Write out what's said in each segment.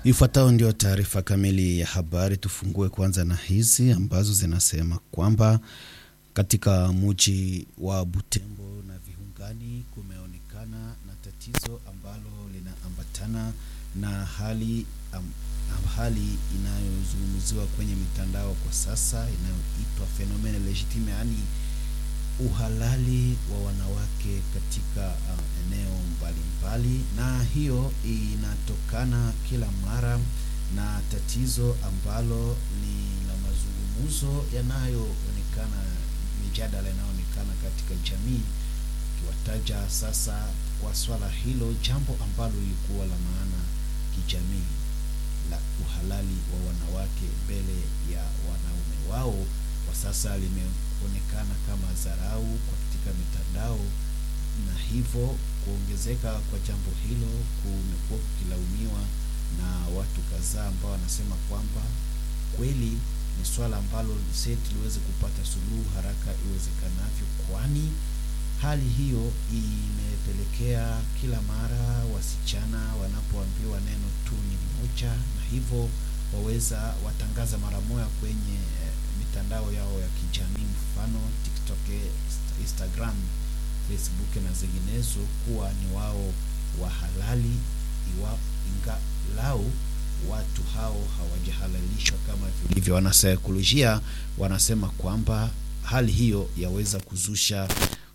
Ifuatayo ndio taarifa kamili ya habari. Tufungue kwanza na hizi ambazo zinasema kwamba katika mji wa Butembo na viungani kumeonekana na tatizo ambalo linaambatana na hali am, hali inayozungumziwa kwenye mitandao kwa sasa inayoitwa fenomene legitime, yaani uhalali wa wanawake katika uh, eneo mbalimbali mbali. Na hiyo inatokana kila mara na tatizo ambalo ni la mazungumzo yanayoonekana, mijadala inayoonekana katika jamii, ukiwataja sasa kwa swala hilo, jambo ambalo lilikuwa la maana kijamii la uhalali wa wanawake mbele ya wanaume wao, kwa sasa limeonekana kama dharau katika mitandao, na hivyo kuongezeka kwa jambo hilo kumekuwa kukilaumiwa na watu kadhaa ambao wanasema kwamba kweli ni swala ambalo seti liweze kupata suluhu haraka iwezekanavyo, kwani hali hiyo imepelekea kila mara wasichana wanapoambiwa neno tu ni moja, na hivyo waweza watangaza mara moja kwenye mitandao yao ya kijamii, mfano TikTok, Instagram, Facebook na zinginezo, kuwa ni wao wa halali, iwa ingalau watu hao hawajahalalishwa kama vilivyo. Wanasaikolojia wanasema kwamba hali hiyo yaweza kuzusha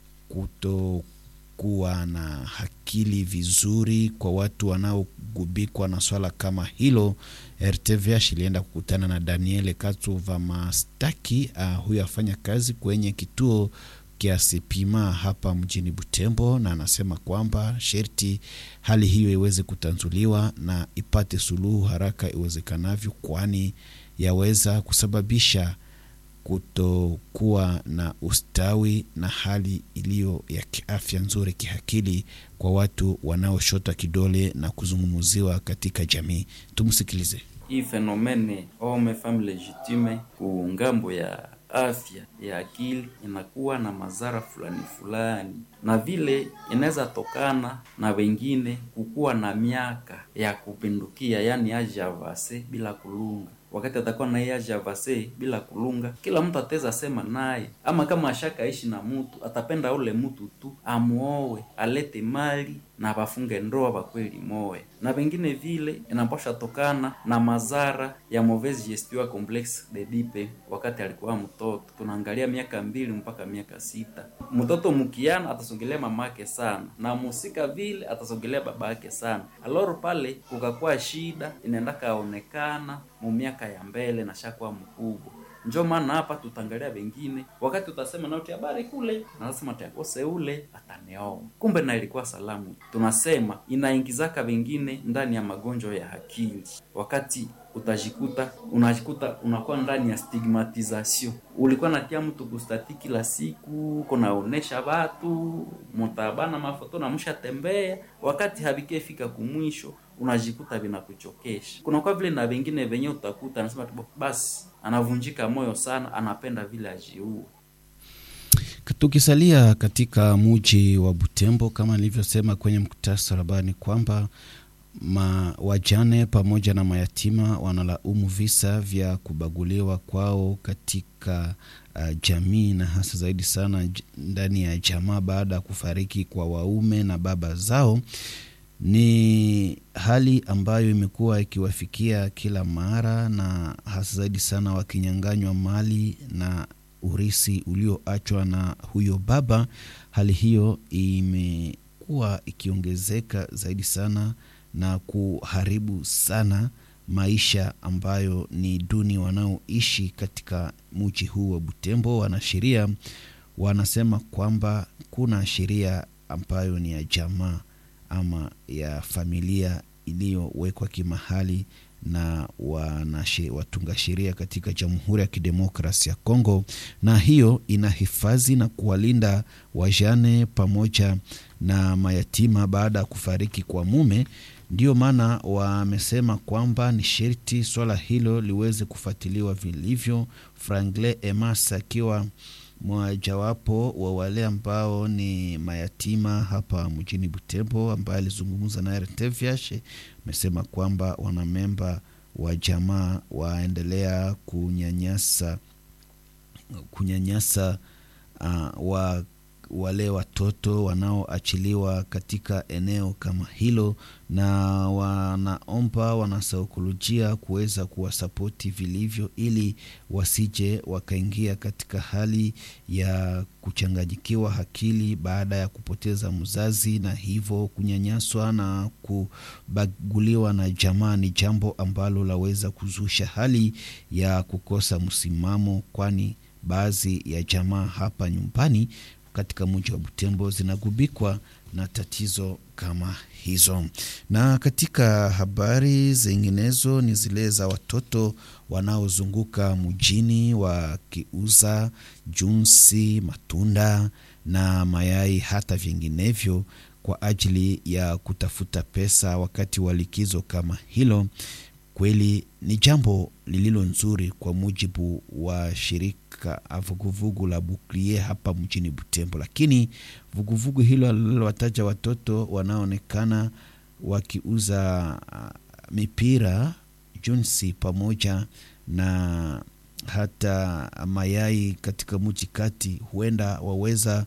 kutokuwa na akili vizuri kwa watu wanaogubikwa na swala kama hilo. RTVH ilienda kukutana na Daniel Katuva Mastaki, uh, huyo afanya kazi kwenye kituo kiasi pima hapa mjini Butembo, na anasema kwamba sherti hali hiyo iweze kutanzuliwa na ipate suluhu haraka iwezekanavyo, kwani yaweza kusababisha kutokuwa na ustawi na hali iliyo ya kiafya nzuri kiakili kwa watu wanaoshota kidole na kuzungumziwa katika jamii. Tumsikilize. Hii fenomene homme femme legitime ku ngambo ya afya ya akili inakuwa na madhara fulani fulani, na vile inaweza tokana na wengine kukuwa na miaka ya kupindukia, yani age avance bila kulunga wakati atakuwa na yeye avase bila kulunga, kila mtu ataweza sema naye, ama kama ashakaishi na mtu atapenda ule mtu tu amuowe, alete mali na bafunge ndoa bakweli moe. Na vengine vile inapasha tokana na madhara ya mauvaise gestion complexe de dipe. Wakati alikuwa mtoto, tunaangalia miaka mbili mpaka miaka sita, mtoto mkiana atasogelea mamake sana na musika vile atasogelea babake sana, aloro pale kukakuwa shida inaenda kaonekana mu miaka ya mbele na shakuwa mkubwa. Njo maana hapa tutangalia wengine, wakati utasema nauti habari kule, nasema takose ule ataneoa, kumbe na ilikuwa salamu. Tunasema inaingizaka wengine ndani ya magonjwa ya akili, wakati utajikuta unajikuta unakuwa ndani ya stigmatization. Ulikuwa natia mtu kustati kila siku, kunaonesha watu mutabana mafoto na mshatembea, wakati habikefika kumwisho unajikuta vinakuchokesha. Kunakuwa vile na wengine venye utakuta anasema basi anavunjika moyo sana, anapenda vile ajiue. Tukisalia katika muji wa Butembo, kama nilivyosema kwenye muktasari habari, kwamba ma wajane pamoja na mayatima wanalaumu visa vya kubaguliwa kwao katika uh, jamii na hasa zaidi sana ndani ya jamaa baada ya kufariki kwa waume na baba zao. Ni hali ambayo imekuwa ikiwafikia kila mara na hasa zaidi sana wakinyanganywa mali na urisi ulioachwa na huyo baba. Hali hiyo imekuwa ikiongezeka zaidi sana na kuharibu sana maisha ambayo ni duni wanaoishi katika mji huu wa Butembo. Wanasheria wanasema kwamba kuna sheria ambayo ni ya jamaa ama ya familia iliyowekwa kimahali na wanashe, watunga sheria katika Jamhuri ya Kidemokrasia ya Kongo, na hiyo inahifadhi na kuwalinda wajane pamoja na mayatima baada ya kufariki kwa mume. Ndiyo maana wamesema kwamba ni sherti swala hilo liweze kufuatiliwa vilivyo. Franklin Emas akiwa mojawapo wa wale ambao ni mayatima hapa mjini Butembo, ambaye alizungumza na RTVH amesema kwamba wanamemba wa jamaa waendelea kunyanyasa kunyanyasa uh, wa wale watoto wanaoachiliwa katika eneo kama hilo, na wanaomba wanasaikolojia kuweza kuwasapoti vilivyo, ili wasije wakaingia katika hali ya kuchanganyikiwa akili baada ya kupoteza mzazi, na hivyo kunyanyaswa na kubaguliwa na jamaa. Ni jambo ambalo laweza kuzusha hali ya kukosa msimamo, kwani baadhi ya jamaa hapa nyumbani katika mji wa Butembo zinagubikwa na tatizo kama hizo. Na katika habari zinginezo ni zile za watoto wanaozunguka mjini wakiuza junsi, matunda na mayai hata vinginevyo kwa ajili ya kutafuta pesa wakati wa likizo kama hilo. Kweli ni jambo lililo nzuri kwa mujibu wa shirika vuguvugu la Buklie hapa mjini Butembo, lakini vuguvugu hilo lililowataja watoto wanaoonekana wakiuza mipira, junsi pamoja na hata mayai katika mji kati, huenda waweza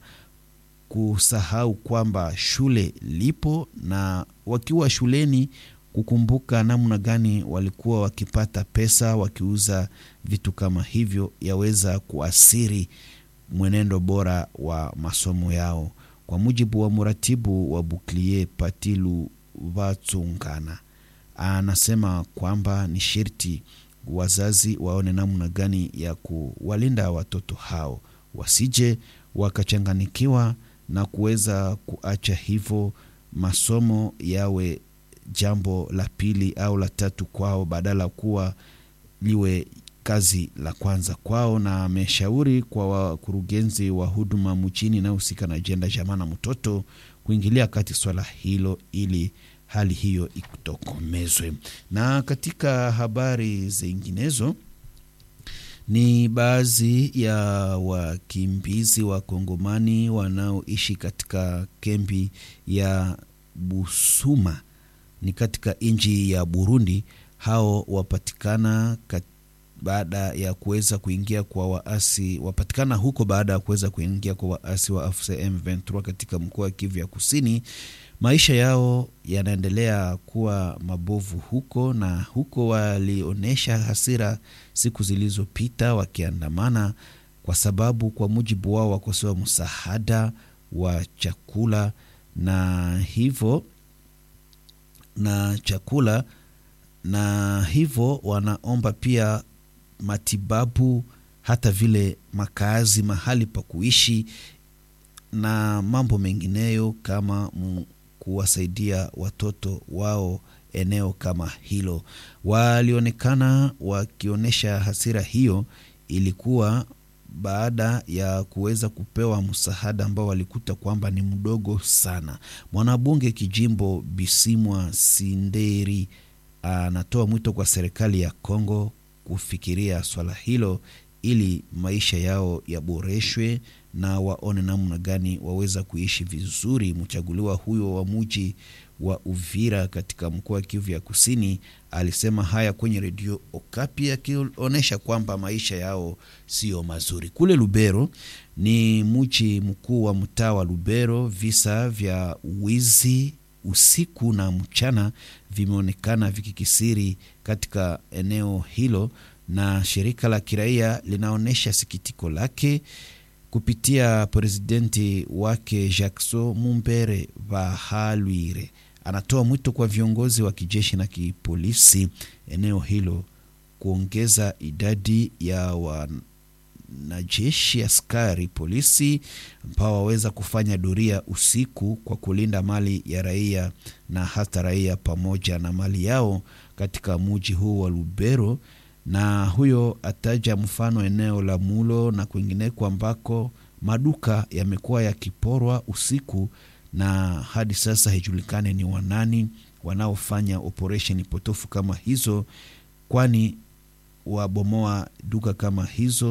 kusahau kwamba shule lipo na wakiwa shuleni kukumbuka namna gani walikuwa wakipata pesa wakiuza vitu kama hivyo, yaweza kuasiri mwenendo bora wa masomo yao. Kwa mujibu wa mratibu wa Buklie Patilu Vatsungana, anasema kwamba ni sherti wazazi waone namna gani ya kuwalinda watoto hao wasije wakachanganikiwa na kuweza kuacha hivyo masomo yawe jambo la pili au la tatu kwao badala kuwa liwe kazi la kwanza kwao. Na ameshauri kwa wakurugenzi wa huduma mchini inayohusika na ajenda jamaa na mtoto kuingilia kati swala hilo ili hali hiyo itokomezwe. Na katika habari zinginezo ni baadhi ya wakimbizi wa Kongomani wanaoishi katika kambi ya Busuma ni katika nchi ya Burundi. Hao wapatikana kat, baada ya kuweza kuingia kwa waasi wapatikana huko baada ya kuweza kuingia kwa waasi wa AFC M23 katika mkoa wa Kivu ya Kusini. Maisha yao yanaendelea kuwa mabovu huko, na huko walionyesha hasira siku zilizopita wakiandamana, kwa sababu kwa mujibu wao wakosewa msaada wa chakula na hivyo na chakula na hivyo wanaomba pia matibabu, hata vile makazi, mahali pa kuishi na mambo mengineyo kama kuwasaidia watoto wao eneo kama hilo. Walionekana wakionyesha hasira hiyo, ilikuwa baada ya kuweza kupewa msaada ambao walikuta kwamba ni mdogo sana. Mwanabunge kijimbo Bisimwa Sinderi anatoa mwito kwa serikali ya Kongo kufikiria swala hilo ili maisha yao yaboreshwe na waone namna gani waweza kuishi vizuri. Mchaguliwa huyo wa muji wa Uvira katika mkoa wa Kivu ya Kusini alisema haya kwenye redio Okapi akionyesha kwamba maisha yao sio mazuri. Kule Lubero ni mji mkuu wa mtaa wa Lubero, visa vya wizi usiku na mchana vimeonekana vikikisiri katika eneo hilo, na shirika la kiraia linaonyesha sikitiko lake kupitia presidenti wake Jackson Mumbere Bahalwire anatoa mwito kwa viongozi wa kijeshi na kipolisi eneo hilo kuongeza idadi ya wanajeshi, askari polisi ambao waweza kufanya doria usiku kwa kulinda mali ya raia na hata raia pamoja na mali yao katika muji huu wa Lubero. Na huyo ataja mfano eneo la Mulo na kwingineko ambako maduka yamekuwa yakiporwa usiku na hadi sasa haijulikane ni wanani wanaofanya operesheni potofu kama hizo, kwani wabomoa duka kama hizo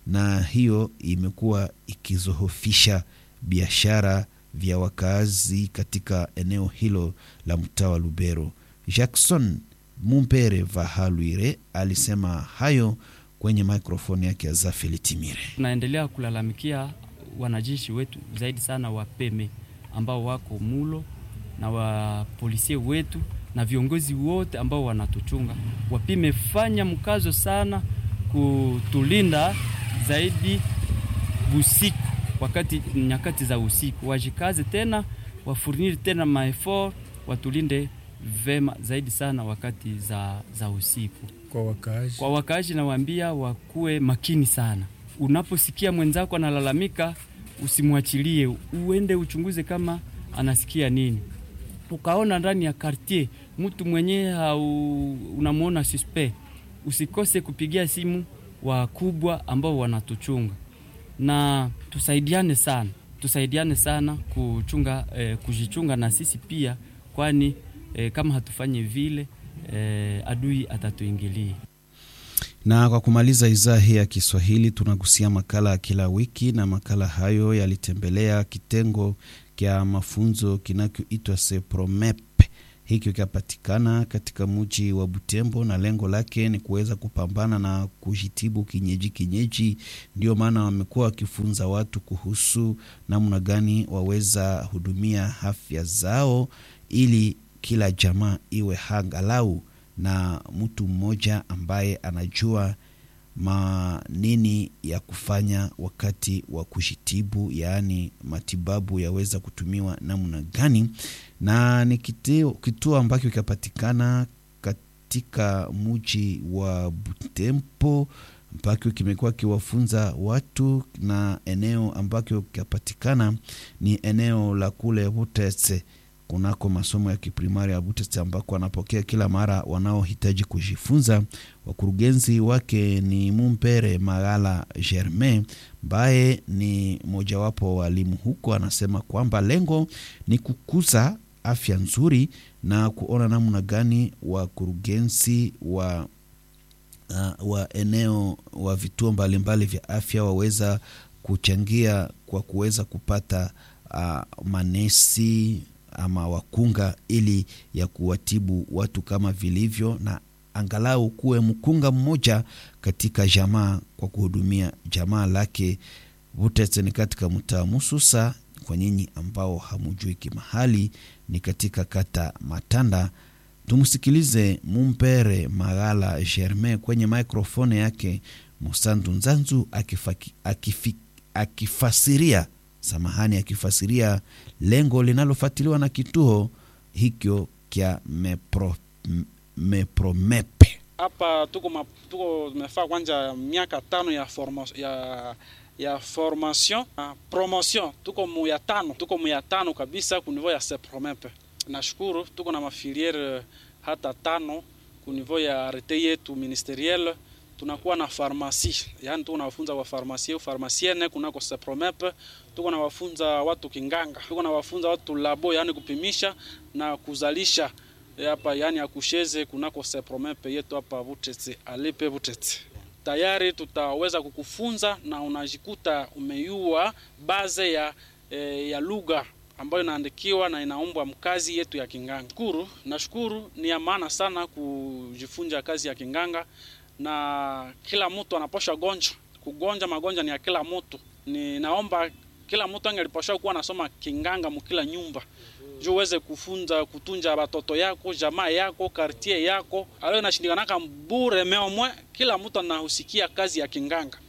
na hiyo imekuwa ikizohofisha biashara vya wakazi katika eneo hilo la mtaa wa Lubero. Jackson Mumpere Vahalwire alisema hayo kwenye mikrofoni yake ya Zafeli Timire. Tunaendelea kulalamikia wanajeshi wetu zaidi sana wa peme ambao wako mulo na wapolisie wetu na viongozi wote ambao wanatuchunga wapime fanya mkazo sana kutulinda zaidi usiku, wakati nyakati za usiku wajikaze tena wafurniri tena maefort watulinde vema zaidi sana wakati za, za usiku. Kwa wakaaji, Kwa wakaaji nawaambia wakuwe makini sana. Unaposikia mwenzako analalamika, usimwachilie, uende uchunguze kama anasikia nini. Ukaona ndani ya kartier mtu mwenyewe au unamwona suspect, usikose kupigia simu wakubwa ambao wanatuchunga, na tusaidiane sana, tusaidiane sana kuchunga eh, kujichunga na sisi pia, kwani eh, kama hatufanyi vile eh, adui atatuingilia. Na kwa kumaliza idhaa hii ya Kiswahili, tunagusia makala ya kila wiki, na makala hayo yalitembelea kitengo kya mafunzo kinachoitwa Sepromep. Hiki kikapatikana katika mji wa Butembo na lengo lake ni kuweza kupambana na kujitibu kinyeji kinyeji. Ndio maana wamekuwa wakifunza watu kuhusu namna gani waweza hudumia afya zao ili kila jamaa iwe hangalau na mtu mmoja ambaye anajua manini ya kufanya wakati wa kujitibu, yaani matibabu yaweza kutumiwa namna gani, na ni kituo, kituo ambacho kikapatikana katika mji wa Butembo ambacho kimekuwa kiwafunza watu, na eneo ambacho kikapatikana ni eneo la kule Butetse kunako masomo ya kiprimari ya Butete ambako wanapokea kila mara wanaohitaji kujifunza. Wakurugenzi wake ni Mumpere Magala Germain ambaye ni mojawapo wa walimu huko, anasema kwamba lengo ni kukuza afya nzuri na kuona namna gani wakurugenzi wa uh, wa eneo wa vituo mbalimbali vya afya waweza kuchangia kwa kuweza kupata uh, manesi ama wakunga ili ya kuwatibu watu kama vilivyo, na angalau kuwe mkunga mmoja katika jamaa kwa kuhudumia jamaa lake. Butete ni katika mtaa Mususa. Kwa nyinyi ambao hamujui kimahali, ni katika kata Matanda. Tumsikilize Mumpere Magala Germain kwenye mikrofoni yake Musandu Nzanzu akifaki, akifi, akifasiria samahani, akifasiria lengo linalofuatiliwa na kituo hikyo kya mepro, mepromepe. Hapa tuko ma, tuko tumefaa kwanza miaka tano ya forma, ya ya formation na promotion, tuko mu ya tano, tuko mu ya tano kabisa ku niveau ya sepromepe. Nashukuru tuko na mafiliere hata tano ku niveau ya arete yetu ministeriel tunakuwa na farmasi, yani tuko nawafunza wa farmasie farmasiene kunako sepromep. Tuko na wafunza watu kinganga, tuko na wafunza watu labo, yani kupimisha na kuzalisha hapa, yani akusheze kunako sepromep yetu hapa Butete, alipe Butete. Tayari tutaweza kukufunza na unajikuta umeyua baze ya, e, ya lugha ambayo inaandikiwa na inaombwa mkazi yetu ya kinganga. Shukuru, nashukuru ni ya maana sana kujifunza kazi ya kinganga na kila mtu anaposha gonja kugonja magonjwa ni ya kila mtu. Ni naomba kila mtu angeliposha kuwa nasoma kinganga mukila nyumba juu uweze kufunza kutunja batoto yako jamaa yako kartie yako alo inashindikanaka bure meomwe. Kila mtu anahusikia kazi ya kinganga.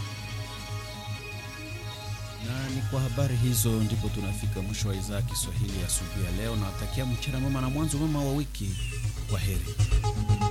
Na ni kwa habari hizo ndipo tunafika mwisho wa idhaa ya Kiswahili ya asubuhi ya leo. Nawatakia mchana mwema na mwanzo mwema wa wiki. Kwa heri.